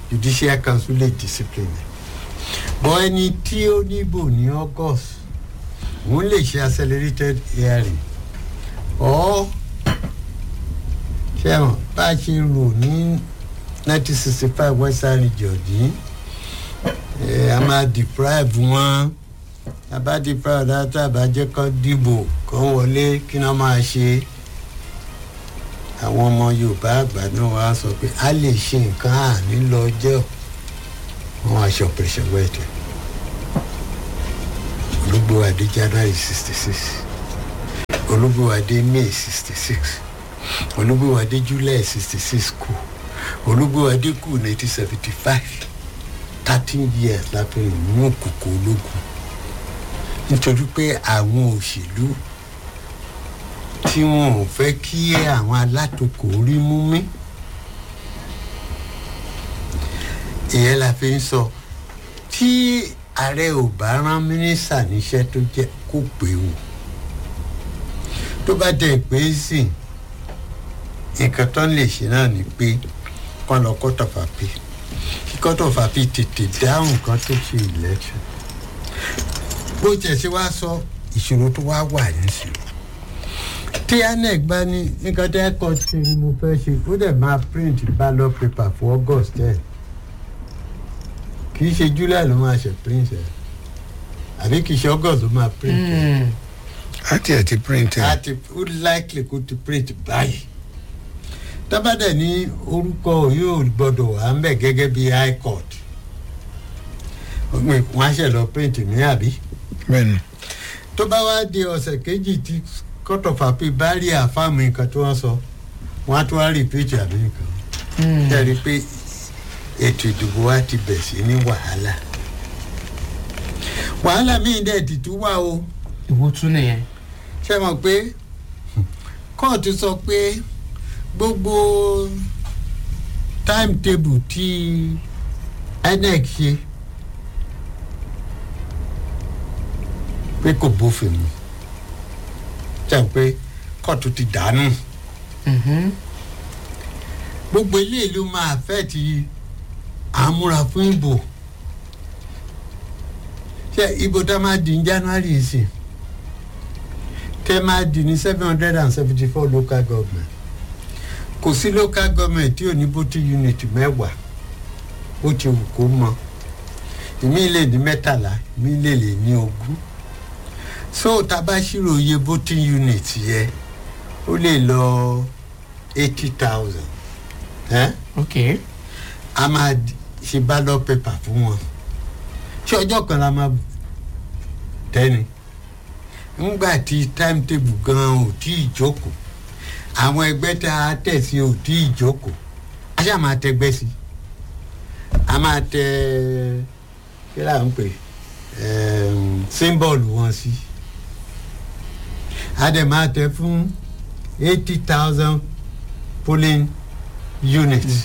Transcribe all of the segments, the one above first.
judicial council lè discipline bọ́ ẹni tí ó níbò ní august òun lè ṣe accelerated hearing ọ́ ṣẹ́wọ̀n bá a ṣe rò ní nineteen sixty five western region yìí ẹ̀ a máa deprive wọn a bá deprive dáadáa bá jẹ́ kó dìbò kó wọlé kí wọ́n máa ṣe àwọn ọmọ yorùbá àgbà náà wá sọ pé a lè ṣe nǹkan àní lọ́jọ́ wọn aṣọ operation wẹ́ẹ̀tì olúgbòwádé january sixty six olúgbòwádé may sixty six olúgbòwádé july sixty six kù olúgbòwádé kù nineteen seventy five thirteen years láti mú òkùnkù ológun nítorí pé àwọn òṣèlú tí wọn ò fẹ́ kí àwọn alátakò rí mú mí ìyẹn la fi ń sọ tí ààrẹ ò bá rán mínísítà níṣẹ́ tó jẹ́ kó pé wò tó bá dẹ̀ pé sí nǹkan tó ń lè ṣe náà ni pé kọ́ lọ kọ́tọ̀ fàpì kí kọ́tọ̀ fàpì tètè dáhùn kan tó ṣe election bó tiẹ̀ ṣe wá sọ ìṣòro tó wá wà nísìnyí tí anec bá ní nǹkan tẹ́ kọ́ ṣe ni mo fẹ́ ṣe ó dẹ̀ máa print ballot paper for august ten kì í ṣe july ló máa ṣe print ẹ̀ àbí kì í ṣe august ló máa print ẹ̀ àti ẹ̀ ti print ẹ̀. àti ó likely kó ti print báyìí tábàdẹ̀ ní orúkọ yóò gbọ́dọ̀ wà ń bẹ̀ gẹ́gẹ́ bí high court wọ́n á ṣe lọ print ní àbí bẹ́ẹ̀ni tó bá wá di ọ̀sẹ̀ kejì tí court of appeal bá rí àfáàmù nǹkan tí wọ́n sọ wọ́n á tún wá repeat àbí nǹkan ṣe rí i pé ètò ìdìbò wa ti bẹ̀ sí ní wàhálà wàhálà míì dẹ̀ ti tún wà o ìwo tún nìyẹn. ṣe mọ̀ pé kóòtù sọ pé gbogbo timetable tí inec ṣe pé kò bófin mu jẹ́ pé kóòtù ti dànù gbogbo ilé ìlú máa fẹ́ ti àmúra fún ìbò ṣe ìbò tá a máa di ní january sí tẹ máa di ní seven hundred and seventy four local government kò sí local government tí ò ní voting unit mẹ́wàá ó ti wù kó mọ ìmí lè ní mẹ́tàlá ìmí lè lè ní ogún so tá a bá ṣírò iye voting unit yẹ ó lè lọ eighty thousand ẹ́ ok a máa di- ṣe ballot paper fún wọn ṣé ọjọ́ kan la máa tẹ́ni ńgbà tí timetable gan ò tí ì jókòó àwọn ẹgbẹ́ tá a tẹ̀ sí ò tí ì jókòó a ṣáà máa tẹgbẹ́ sí a máa tẹ kí là ń pè símbọ̀lù wọn sí a dẹ̀ máa tẹ fún eighty thousand polling units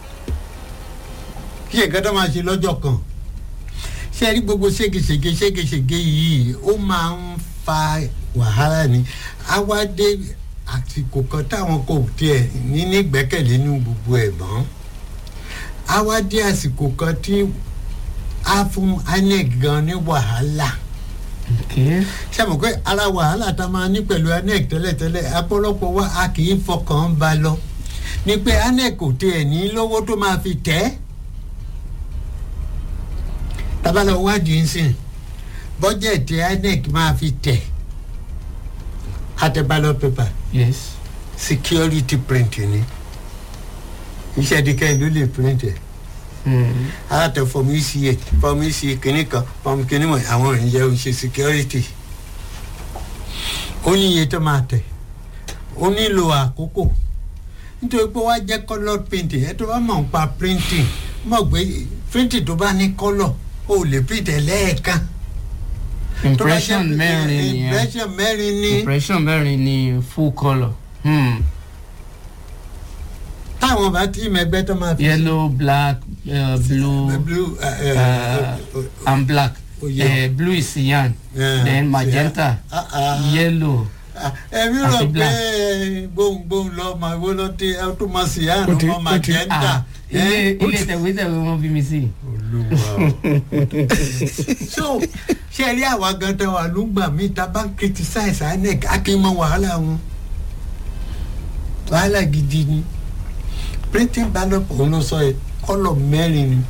kí ẹ̀ka tó máa ṣe lọ́jọ́ kan ṣé ẹ rí gbogbo ségesège ségesège yìí ó máa ń fa wàhálà ni awádé àsìkò kan táwọn kò tiẹ̀ ní nígbẹ́kẹ̀lé ní gbogbo ẹ̀ mọ́ awádé àsìkò kan tí a fún inec gan ní wàhálà ok ṣé mo pé ara wàhálà tá a máa ní pẹ̀lú inec tẹ́lẹ̀tẹ́lẹ̀ apọ́lọpọ̀ wa a kì í fọkàn ba lọ ni pé inec kò tiẹ̀ ní lówó tó máa fi tẹ́ ẹ́ tabalọ wádìí nsìn bọ́jẹ̀tì inec máa fi tẹ̀ àtẹ̀bálọ̀ pépà yes security print ni iṣẹ́ dikẹ́ ló lè print ẹ̀ mm. àtẹ fọmù eca fọmù eca kìnnì kan fọmù kìnnì mọ̀ àwọn ìyẹn ò ṣe security ó ní iye tó máa tẹ̀ ó nílò àkókò nítorí pé wàá jẹ́ colour printing ẹ tó bá mọ̀ ń pa printing mọ̀ pé printing tó bá ní colour ó lè print ẹ̀ lẹ́ẹ̀kan Tó bá jẹ́ impression pé- mẹ́rin nìyẹn impression mẹ́rin ní impression mẹ́rin ni full colour hmm. táwọn bá tí mẹgbẹ́ tó máa fi yellow black uh, blue blue uh, uh, uh, and black oh, yeah. uh, blue is cyan Yeah, then magenta yeah. Ah, ah. yellow ẹ̀mí rò àti pé black. gbohùngbohùn lọ ọmọ ìwé ló ti ẹ tó mọ sí àná Ó ti- ọmọ ó ti- magenta ah ilé ilé tẹ̀wétẹ̀wé wọn bí mi sí. olúwa o. so ṣe rí àwa gan tẹ wà ló ń gbà mí ta bá ń criticize inec akémọ wàhálà wọn wàhálà gidi ni printing ballot òun ló sọ yẹ kọlọ mẹ́rin ni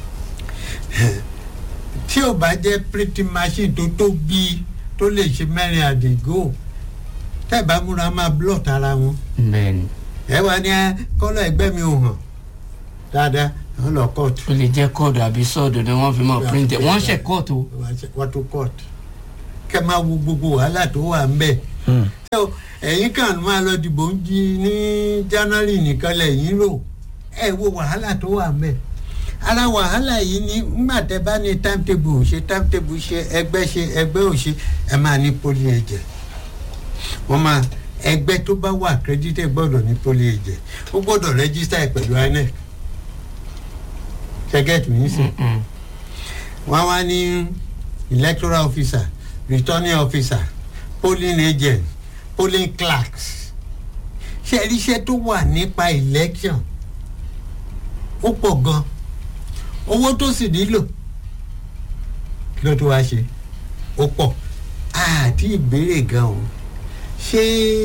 tí ò bá jẹ́ printing machine tó tóbi tó lè ṣe mẹ́rin àdìgò tẹ́ ẹ bá múra máa blot ara wọn bẹ́ẹ̀ni ẹ wá ní kọlọ ẹgbẹ́ mi ò hàn dáadáa wọn lọ kóòtù. ó lè jẹ́ kóòdù àbí sọ́ọ̀dù ni wọ́n fi mọ̀ píríntẹ̀ wọ́n ṣe kóòtù. wọ́n tó court kẹ́ máa wo gbogbo wàhálà tó wà ń bẹ̀. so ẹ̀yin kan máa lọ dìbò ń jí ní january nìkan lẹ́yìn rò ẹ wo wàhálà tó wà ń bẹ̀. ara wàhálà yìí ni ńgbà tẹ bá ní timetable ò ṣe timetable ṣe ẹgbẹ́ ṣe ẹgbẹ́ ò ṣe ẹ máa ní poli ẹ̀jẹ̀ wọ́n máa ẹgbẹ́ tó bá wà accredited gbọ́dọ̀ ní poli ẹ̀jẹ̀ ó gbọ́dọ̀ register ẹ̀ pẹ̀lú inec ṣẹ́gẹ́tì mi sìn wọ́n wá ní electoral officer returning officer polling agent polling clerks ṣe iṣẹ́ tó wà nípa election ó pọ̀ gan owó tó sì nílò kí ló tó wá ṣe ó pọ̀ àti ìbéèrè gan o ṣé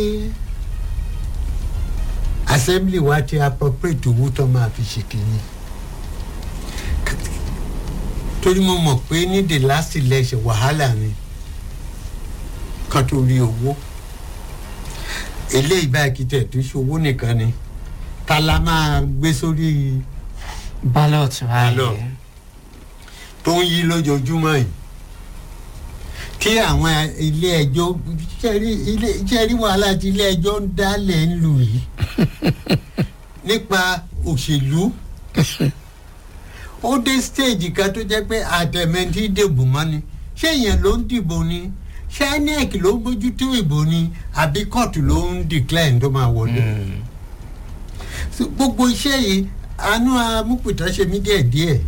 assembly wa ti appropriate owó tó máa fi ṣe kínní torí mo mọ̀ pé ní the last election wàhálà ni kan tó rí owó eléyìí báyìí kí tẹ̀ tó ṣòwò nìkan ni ta la máa gbé sórí ballot Ballot. báyìí. tó ń yí lójoojúmọ́ yìí kí àwọn ilé ẹjọ́ jẹ́rí ilé jẹ́rí wàhálà tí ilé ẹjọ́ ń dálẹ̀ ń lù yìí nípa òṣèlú ó dé stage kan tó jẹ́ pé àtẹ̀mẹ́ntì dìbò mọ́ ni ṣé èèyàn ló ń dìbò ni ṣé inec ló ń bójútó ìbò ni àbí kóòtù ló ń declare tó máa wọlé Mm. So, gbogbo iṣẹ́ yìí àánú amúpìtà ṣe mí díẹ̀ díẹ̀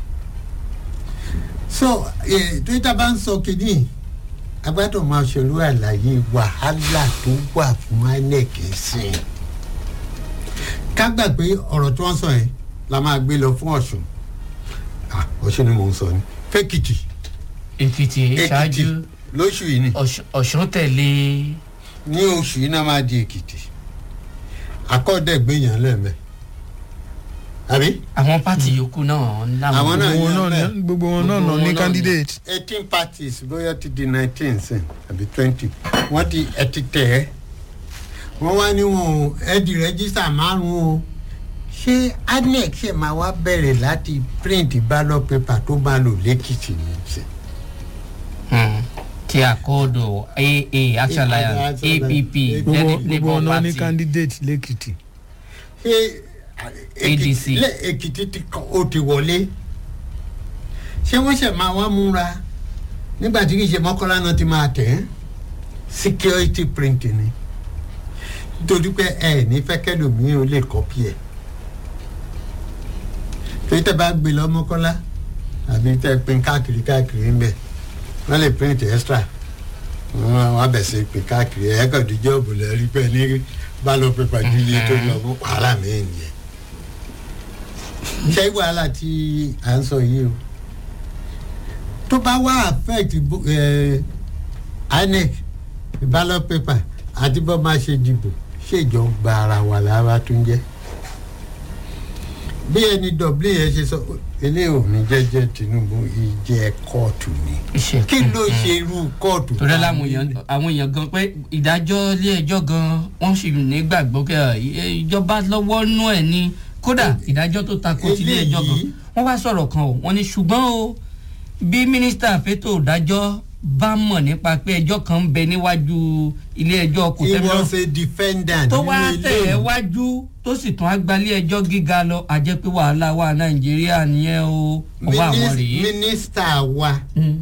so eh, twitter bá ń sọ kínní agbádùn máa ṣòro àlàyé wàhálà tó wà fún inec sí i ká gbà pé ọ̀rọ̀ tí wọ́n sọ yẹn la máa gbé lọ fún ọ̀ṣun Ah, ọ̀ṣun ni mò ń sọ ni fẹ́kìtì èkìtì ṣáájú lóṣù yìí ni Ọ̀ṣun- ọ̀ṣun tẹ̀lé ní oṣù yìí náà máa di èkìtì akọ́dẹ̀gbẹ̀yàn lẹ́mẹ̀ àbí àwọn pátì yòókù náà láwọn. Àwọn náà gbogbo wọn yan náà bẹ́ẹ̀. ní- gbogbo wọn náà Gbogbo nà wọn ní náà candidate. eighteen parties bóyá ti di nineteen sin àbí twenty wọ́n ti ẹ ti tẹ̀ ẹ́ wọ́n wá ní wọn ò ẹ di rẹ́gísítà márùn-ún o ṣé anec ṣe máa wá bẹ̀rẹ̀ láti print ballot paper tó máa lò lẹ́kìtì ní ṣe. Mm. ti àkọọ́dọ̀ aa action alliance Action app Alliance. gbogbo Zenith gbogbo labour wọn náà ní party candidate lẹ́kìtì. ṣé ADC. lẹ èkìtì ti kọ ó ti wọlé ṣé wọ́n ṣe máa wá múra nígbà tí kì í ṣe mọ́kànlá náà ti máa tẹ̀ ẹ́ security print ni nítorí pé ẹ ní fẹ́ kẹ́lòmíì ó lè kọ́pì ẹ̀ torí tẹ́ bá gbé lọ mọ́kànlá àbí tẹ́ pin káàkiri káàkiri ń bẹ̀ wọ́n lè print extra wọ́n á bẹ̀ sí pin káàkiri ẹ̀ kàn díjọ́ òbòlẹ̀ rí pé ní ballot paper ju iye tó lọ fún wàhálà mẹ́rin yẹn ṣé wàhálà tí à ń sọ yìí o tó bá wá affect bo- eh, inec ballot paper àti bó máa ṣe dìbò ṣèjọba ara wa lára tún jẹ́ bí ẹni dọ̀blé yẹn ṣe sọ eléyìí ò ní jẹ́jẹ́ tinubu ìjẹ́ kóòtù ni iṣẹ́ kí ló ṣe irú kóòtù torí tá a láwọn ní? èèyàn àwọn èèyàn gan pé ìdájọ́ ilé ẹjọ́ gan wọ́n sì nígbàgbọ́ pé ẹ, ìjọba lọ́wọ́ nú ẹ̀ ni kódà ìdájọ́ tó takò sí ilé ẹjọ́ gan Eléyìí- wọ́n wá sọ̀rọ̀ kan o wọ́n ní ṣùgbọ́n o bí mínísítà fétò ìdájọ́ bá mọ̀ nípa pé ẹjọ́ kan ń bẹ níwájú ilé ẹjọ́ kò he tẹ́lẹ̀ was a defendant tó nínú wá ilé tẹ̀ ẹ́ ìwé. wájú tó sì tún agbálẹ̀ ẹjọ́ gíga lọ àjẹ́ pé wàhálà wà nàìjíríà nìyẹn o ọwọ́ àwọn Minis- rèé. mínísítà wa Mm.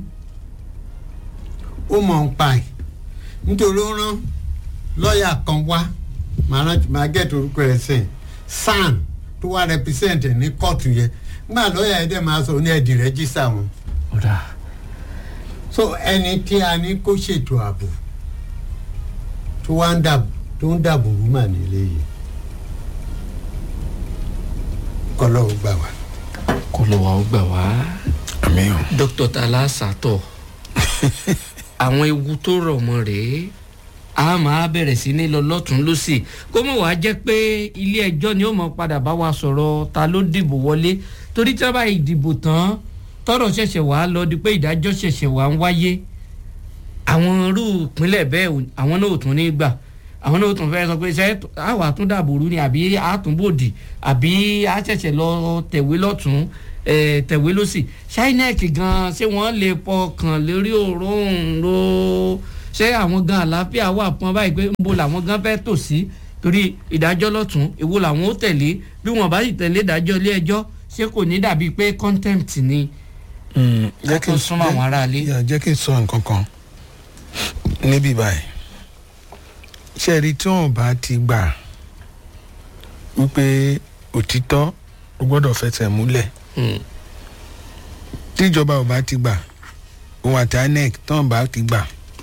ó mọ̀ ń pa ẹ̀ nítorí ó rán lọ́ọ̀yà kan wá màá rántí màá gẹ̀ẹ́tì orúkọ ẹ̀ sìn san tó wá represent ẹ̀ ní kóòtù yẹn nígbà lọ́ọ̀yà ẹ̀ dẹ̀ máa sọ ní ẹ̀dì rẹ́jísà wọn ọ̀dà so ẹni tí a ní kó ṣètò ààbò tó wá ń dàbò tó ń dàbò rúmà nílé yìí kọ́lọ́wọ́ gbà wá. kó ló wà ó gbà wá àmì o dókítà tala sàtọ̀ àwọn ewu tó rọ̀ mọ́ rèé a máa bẹ̀rẹ̀ sí ní lọ lọ́tún lọ́sì kó mọ̀ wá jẹ́ pé ilé ẹjọ́ ni ó mọ̀ padà bá wa sọ̀rọ̀ ta ló dìbò wọlé torí tí wọ́n bá ìdìbò tán tọ́rọ̀ ṣẹ̀ṣẹ̀ wá lọ di pé ìdájọ́ ṣẹ̀ṣẹ̀ wá ń wáyé àwọn irú ìpínlẹ̀ bẹ́ẹ̀ ò- àwọn náà ò tún ní gbà àwọn náà ò tún fẹ́ sọ pé ṣé àwa tún dàbòrú ni àbí àtúnbòdì àbí àṣẹ̀ṣẹ̀ lọ tẹ̀wé lọ́tún eh, tẹ̀wé lọ́sì ṣáínẹ́ẹ̀k gan ṣé wọ́n lè pọkàn lórí òróǹro ṣé àwọn gan àlàáfíà wà fún ọ báyìí pé ń bo làwọn gan fẹ́ tò sí torí ìdájọ́ lọ́tún èwo làwọn ó tẹ̀lé bí wọ́n bá sì tẹ̀lé ìdájọ́ ilé ẹjọ́ ṣé kò ní dàbí pé contempt ni Mm, jẹ́ kí tó n súnmọ́ àwọn aráalé. Yeah, jẹ́ kí n sọ nǹkan kan níbí báyìí ṣe rí tí wọn bá ti gbà wípé òtítọ́ ó gbọ́dọ̀ fẹsẹ̀ múlẹ̀ Hmm. tíjọba ò bá ti gbà òun àti inec tí wọn bá ti gbà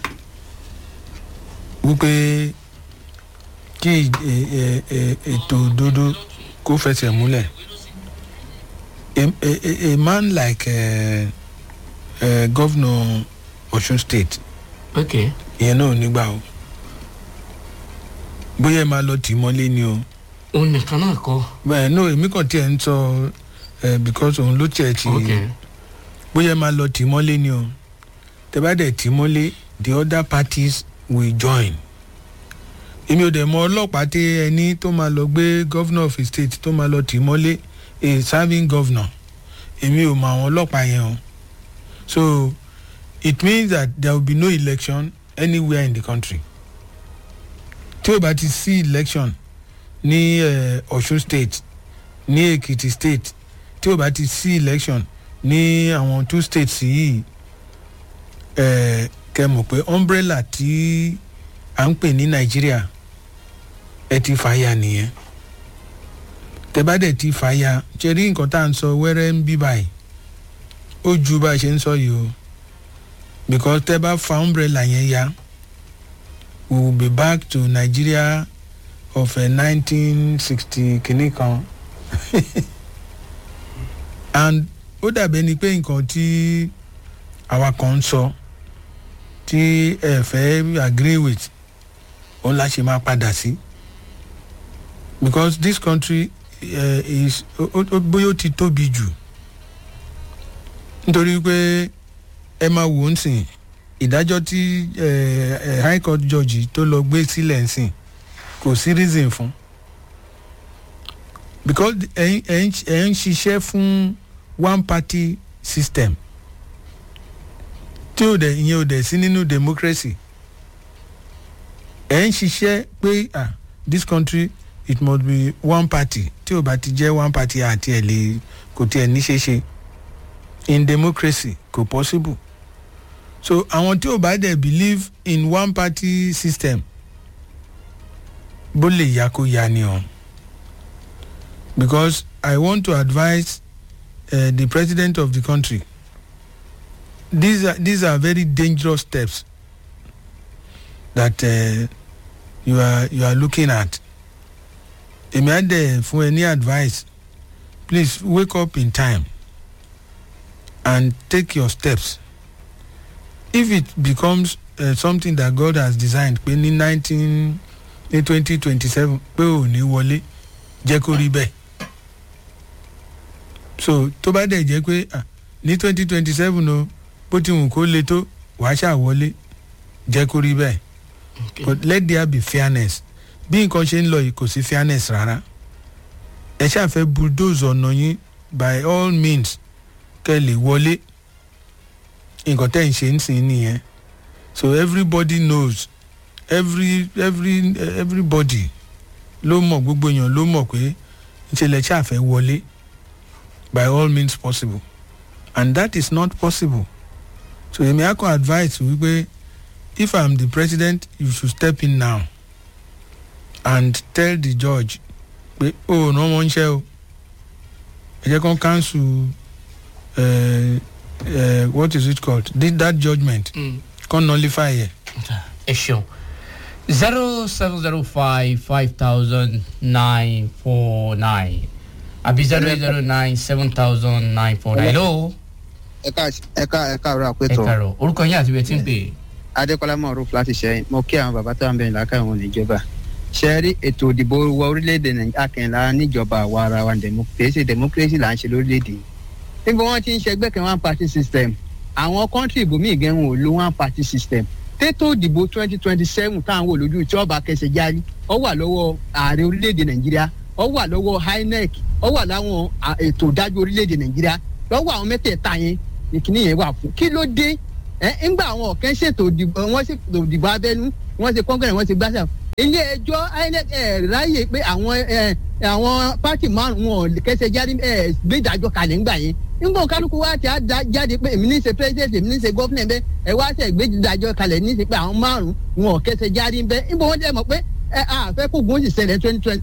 wípé kí ì- ẹ- ẹ- ètò òdodo kó fẹsẹ̀ múlẹ̀ a, a, a- a man like uh, uh, governor Osun state ok ìyẹn náà ò ní gbà o bóyá ẹ máa lọ tì í mọ́lé ni o òun nìkan náà kọ́ bẹ́ẹ̀ no èmi kàn tiẹ̀ ń sọ ẹ because òun ló tiẹ̀ ti ok bóyá ẹ máa lọ tì í mọ́lé ni o tẹ bá dẹ̀ tì í mọ́lé the other parties will join èmi ò dẹ̀ mọ ọlọ́pàá tí ẹni tó máa lọ gbé governor of a state tó máa lọ tì í mọ́lé a serving governor èmi ò mọ àwọn ọlọ́pàá yẹn o so it means that there will be no election anywhere in the country tí o bá ti sí election ní uh, Ọ̀ṣun state ní Èkìtì state tí o bá ti sí election ní àwọn two states yìí ẹ kẹ mọ̀ pé umbrella tí à ń pè ní nàìjíríà ẹ ti fàya nìyẹn tẹ bá dẹ̀ ti fàya ṣe rí nǹkan tá à ń sọ wẹ́rẹ́ ń bí báyìí ó ju bá a ṣe ń sọ yìí o because tẹ bá fa umbrella yẹn ya we will be back to nigeria of nineteen sixty kìíní kan and ó dàbí ẹni pé nǹkan tí àwa kan ń sọ tí ẹ fẹ́ agree with òun la ṣe máa padà sí because this country uh, is ó- ó- ó- bóyá ó ti tóbi jù nítorí pé ẹ máa wò ó sìn ìdájọ́ tí eh, eh, high court judge tó lọ gbé sílẹ̀ ń sìn kò sí reason fún because ẹ̀ ń- ẹ̀ ń ẹ̀ ń ṣiṣẹ́ fún one party system tí ò dẹ̀ ìyẹn ò dẹ̀ sí nínú democracy ẹ̀ ń ṣiṣẹ́ pé ah this country it must be one party tí ò bá ti jẹ́ one party àti ẹ̀ lè kò tiẹ̀ ní ṣe ṣe in democracy kò possible so àwọn tí ò bá dẹ̀ believe in one party system bó lè ya kó ya ni o because i want to advise uh, the president of the country these are these are very dangerous steps that uh, you are you are looking at èmi á dẹ̀ fún ẹ ní advice please wake up in time and take your steps if it becomes uh, something that God has designed pé ní nineteen ní twenty twenty seven pé ò ní wọlé jẹ́ kó rí bẹ́ẹ̀ so tó bá dẹ̀ jẹ́ pé ah, ní twenty twenty seven o bó ti wù kó le tó wàá ṣàwọlé jẹ́ kó rí bẹ́ẹ̀ ok but let there be fairness bí nǹkan ṣe ń lọ yìí kò sí fairness rárá ẹ ṣàfẹ́ bulldoze ọ̀nà yín by all means kẹ́ lè wọlé nǹkan tẹ́ ń ṣe ń sìn nìyẹn so everybody knows every every everybody ló mọ̀ gbogbo èèyàn ló mọ̀ pé ìṣẹ̀lẹ̀ ṣàfẹ́ wọlé by all means possible and that is not possible so èmi á kọ́ advice wípé if i'm the president you should step in now and tell the judge pé o ò rán wọn ṣẹ́ o ẹ jẹ́ kán cancel uh, uh, what is it called Did that judgment Mm. kán nullify ẹ̀. ẹ ṣeun zero seven zero five five thousand nine four nine àbí zero eight zero nine seven thousand nine four nine. hello ẹka ẹka ẹka ọrọ ẹ àpẹtọ kàrọ̀ orúkọ yín àti ibi tí ń pè é. adékọlá mọrúf láti ṣẹyìn mo kí àwọn bàbá tó wà ń bẹyìn lákàá wọn níjọba ṣe rí ètò ìdìbò wọ orílẹ̀-èdè nàìjíríà kẹ́ńlá níjọba àwa ara wa democracy democracy là ń ṣe lórílẹ̀-èdè yìí níbo wọ́n ti ń ṣe ẹgbẹ́ kan one party system àwọn kọ́ńtì ìbòmí ìgẹ̀hún ò lo one party system tètò ìdìbò twenty twenty seven táwọn wò lójú tí ọba kẹsẹ̀ járí ọ wà lọ́wọ́ ààrẹ orílẹ̀-èdè nàìjíríà ọ wà lọ́wọ́ inec ọ wà láwọn à, ètò ìdájọ́ orílẹ̀-èdè nàìjíríà lọ́wọ́ àwọn mẹ́tẹ̀ẹ̀ta yẹn ìkíní yẹn wà fún kí ló dé ẹ ńgbà àwọn ọ̀kẹ́ ṣètò ìdìbò wọ́n ṣètò ìdìbò abẹ́nú wọ́n ṣe kọ́ńgẹ́rẹ́ wọ́n ṣe gbàṣà ilé ẹjọ́ inec ẹ̀ ráyè pé àwọn ẹ̀ àwọn pátì márùn-ún wọn kẹsẹ̀ jáde ẹ̀ gbé ìdájọ́ kalẹ̀ ńgbà yẹn nígbà kálukú wa ti á da- jáde pé èmi ní í ṣe president èmi ní í ṣe governor bẹ́ẹ̀ ẹ wá ṣe gbé ìdájọ́ kalẹ̀ ní í ṣe pé àwọn márùn-ún wọn kẹsẹ̀ jáde bẹ́ẹ̀ nígbà wọn dẹ̀ mọ̀ pé ẹ àfẹ́ kó gun ó sì ṣẹlẹ̀ twenty twenty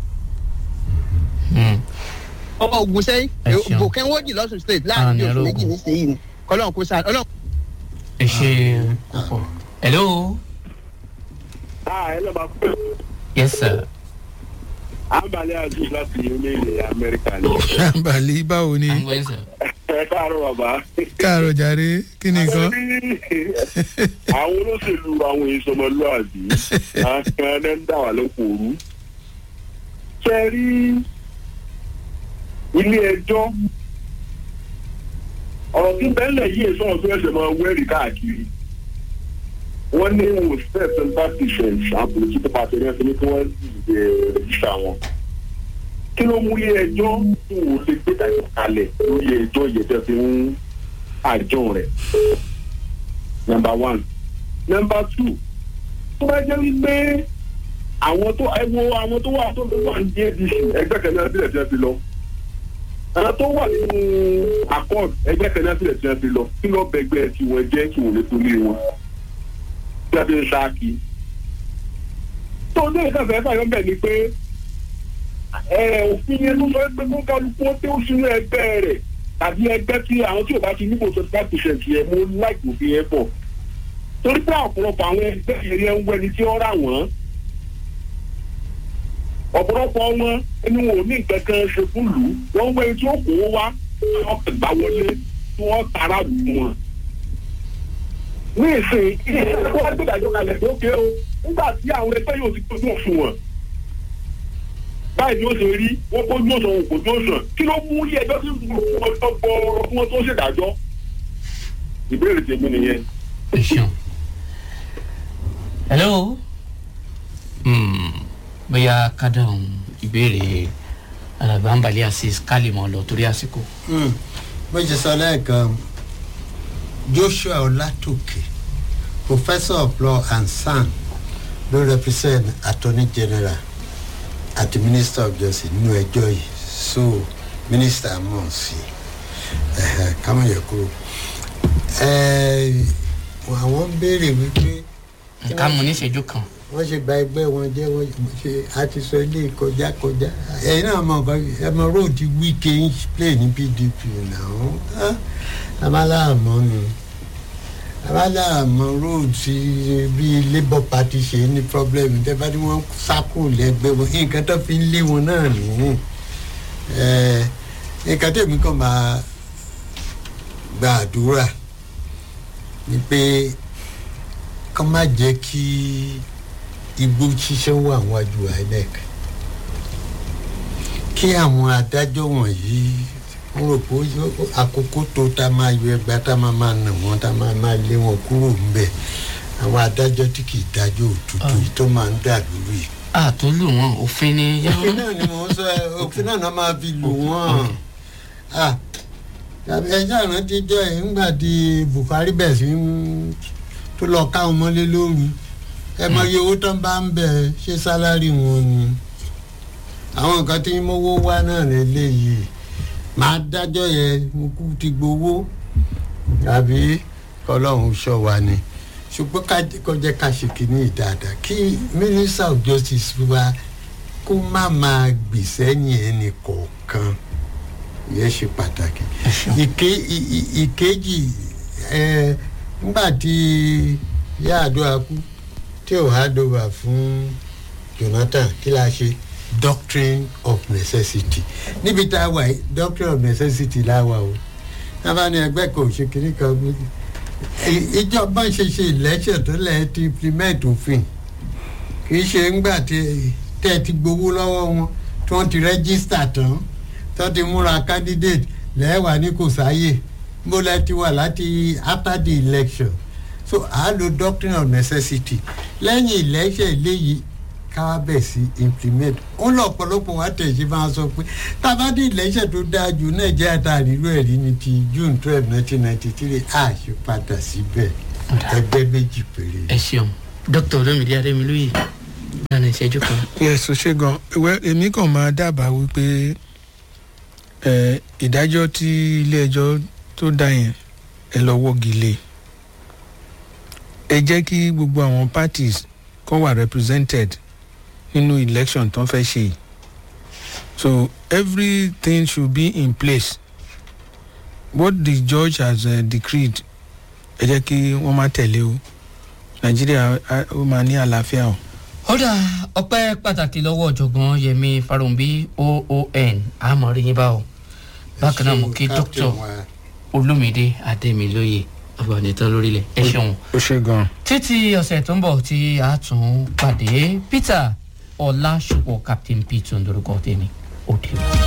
Hmm. ọmọ ogun sẹ́yìn Ẹ ṣeun. bòkẹ́wọ́dì lọ́sùn state láàrin Àmì oṣù ẹ̀rọ méjì ogun. nísìnyí ni kọ́lọ́n kó sáré ọlọ́run ẹ ṣe púpọ̀. hello Ah, ẹ lọ́ba pé yes sir. àǹbalẹ̀ aziz láti orílẹ̀-èdè amẹ́ríkà ni. àǹbàlí báwo ni à ń gbọ́ yín sir. ẹ káàárọ̀ bàbá. káàárọ̀ jàre kí ni nǹkan. àwọn olóṣèlú àwọn èso ọmọlúwàbí àwọn ẹni ń dà wà lókòrú. ṣe rí ilé ẹjọ́ ọ̀rọ̀ tí bẹ́ẹ̀lẹ̀ yìí sọ̀rọ̀ tó ẹsẹ̀ máa wẹ́rì káàkiri wọ́n ní wọn fẹ́ twenty percent àbòrò tí pípa tẹ̀lé ẹsẹ̀ ní kí wọ́n lè rẹ̀jísà wọn. kí ló mú ilé ẹjọ́ tó wò lè gbé dàgbà kalẹ̀ lórí ẹjọ́ ìyẹ̀tẹ̀ fi ń àjọ rẹ̀ number one number two tó bá jẹ́ wípé àwọn tó ẹ wo àwọn tó wà tó wà ní adc ẹgbẹ́ kan náà sílẹ̀ tí wọ́n fi lọ àwọn tó wà nínú accord ẹgbẹ́ kan náà sílẹ̀ tí wọ́n fi lọ kí lọ́ọ́ bẹgbẹ́ tí wọ́n jẹ́ kí wọ́n lè tó lé wọn tí wọ́n fi ń ṣáàkì. tó ní ìka fẹ́ fàyọ́ bẹ̀ ni pé ẹ òfin yẹn tó sọ pé kó kálukú ó tó sínú ẹgbẹ́ rẹ̀ tàbí ẹgbẹ́ tí àwọn tí ò bá ti níbo twenty five percent yẹn mo láìpẹ́ òfin yẹn pọ̀ torí pé ọ̀pọ̀lọpọ̀ àwọn ẹgbẹ́ yẹn yẹn ń wẹni tí ó rà wọ́n ọ̀pọ̀lọpọ̀ wọn ẹni wọn ò ní nǹkan kan ṣe fún lù ú wọ́n ń wẹni tí ó kó wá wọ́n kàn gbà wọlé tí wọ́n tara lù wọn. ní ìsìn ilé iṣẹ́ tó wá gbẹ̀dájọ́ kalẹ̀ tó ké o nígbà tí àwọn ẹgbẹ́ yóò ti tójú òfin wọn báyìí ni ó ṣe rí wọn kó yóò sàn kò tó sàn kí ló mú ilé ẹjọ́ tí wọ́n tó gbọ́ ọ̀rọ̀ fún wọn tó ṣèdájọ́ ìbéèrè tèmi nìyẹn. ẹ ṣeun. hello. Hmm. bóyá kádàrún ìbéèrè alàgbà ń balẹ̀ asis kálímọ̀ lọ torí àsìkò. bó ṣe sọ lẹ́ẹ̀kan joshua olatoke professor of law and san ló represent attorney general àti minister of justice nínú ẹjọ́ yìí so minister mọ̀ sí kámọ̀ yẹ kúrò àwọn béèrè wípé nǹkan mu ní ìṣẹ́jú kan. wọ́n ṣe gba ẹgbẹ́ wọn jẹ́ wọ́n ṣe àti sọ ilé kọjá kọjá ẹ̀yin náà mọ̀ nǹkan ẹ mọ róòdì wíkẹ́ ń play ní pdp náà amáláàmọ́ ni amáláàmọ́ róòdì bí labour party ṣe ní problem tẹ́fà tí wọ́n sákò lẹ́gbẹ́ wọn nǹkan tó fi ń lé wọn náà nìyí nǹkan tẹ̀mí kan máa gba àdúrà ni pé kọ́ má jẹ́ kí igbó ṣiṣẹ́ wà wájú inec kí àwọn adájọ́ wọ̀nyí wọ́n rò pé àkókò tó tá máa yọ ẹgbàá tá máa máa nà wọ́n tá máa máa lé wọn kúrò ńbẹ̀ àwọn adájọ́ tí kì í dájọ́ òtútù yìí tó máa ń dà lórí. àtúlù wọn òfin ni. òfin náà ni mò ń sọ òfin náà náà máa fi lù wọ́n ẹjọ́ ìrántí jọ ẹ̀ ńgbà tí buhari bẹ̀ sí tó lọ káwọn mọ́lé lóru ẹ mọ iye owó tó ń bá ń bẹ ṣé sálárì wọn ni àwọn nǹkan tí mowó wá náà lélẹ́yìí máa dájọ́ yẹn mo kú ti gbowó àbí kọlọ́run ṣọ́ wa ni ṣùgbọ́n kọjá ká ṣe kínní dáadáa kí minister of justice wa kó má máa gbèsè yẹn ẹnì kọ̀ọ̀kan yẹn ṣe pàtàkì ìkejì ẹ nígbà tí yáàdúrà kú tí ò hádọ́wà fún jonathan kí la ṣe doctrine of necessity níbi tá a wà yìí doctrine of necessity la wà o náà ní ẹgbẹ́ kan ò ṣe kiri kan gbé- ì- ìjọba ṣe ṣe election tó lẹ̀ ti implement òfin kì í ṣe ńgbà tí tẹ́ ẹ ti gbowó lọ́wọ́ wọn tí wọ́n ti register tán tó ti múra candidate lẹ́wà ní kò sáyè bó lẹ́ ti wà láti after the election so à á lo doctrine of necessity lẹ́yìn election eléyìí káwá bẹ̀ sí implement ó lọ ọ̀pọ̀lọpọ̀ wá tẹ̀sí máa sọ pé tábàdì election tó dáa jù nàìjíríà tá a nílò ẹ̀rí ni ti june twelve nineteen ninety three àṣẹ padà síbẹ̀ ẹgbẹ́ méjì péré. ẹ ṣeun dr olomide ademiluyi lánàá ìṣẹ́jú kan. yes o ṣe gan well èmi kàn máa dábàá wípé ẹ ìdájọ́ tí ilé ẹjọ́ tó dá yẹn ẹ lọ wọ́gi lé ẹ jẹ́ kí gbogbo àwọn parties kọ́ wà represented nínú election tó ń fẹ́ ṣe yìí so everything should be in place what the judge has uh, decreed ẹ jẹ́ kí wọ́n má tẹ̀lé o nàìjíríà á- ó máa ní àlàáfíà o. ọ̀dà ọpẹ́ pàtàkì lọ́wọ́ ọ̀jọ̀gbọ́n yẹmi farumbi oon àmọ̀rí yín bá o bákan náà mo kí Captain dr wa. olumide ademiluyi ọ̀bànìtàn lórílẹ̀ ẹ ṣeun. ó ṣe gan. títí ọ̀sẹ̀ tó ń bọ̀ tí a tún pàdé peter ọlásùpọ̀ captain p tó ń dorúkọ tèmi ó dé.